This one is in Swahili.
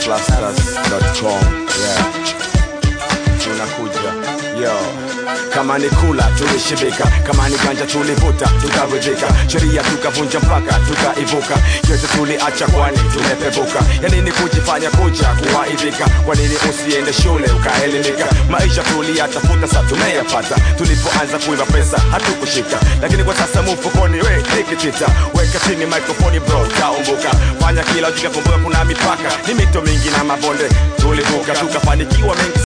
Flasters.com. Yeah. Tunakuja. Yo. Kama ni kula tulishibika, kama ni ganja tulivuta tukaridhika, sheria tukavunja mpaka tukaivuka, yote tuliacha kwani tumepevuka. Ya nini kujifanya kuja kuwaidhika? Kwa nini usiende shule ukaelimika? Maisha tuliyatafuta sa tumeyapata, tulipoanza kuiba pesa hatukushika, lakini kwa sasa mfukoni we nikitita, weka chini microphone bro, taumbuka, fanya kila ujika, kumbuka kuna mipaka, ni mito mingi na mabonde tulivuka, tukafanikiwa mengi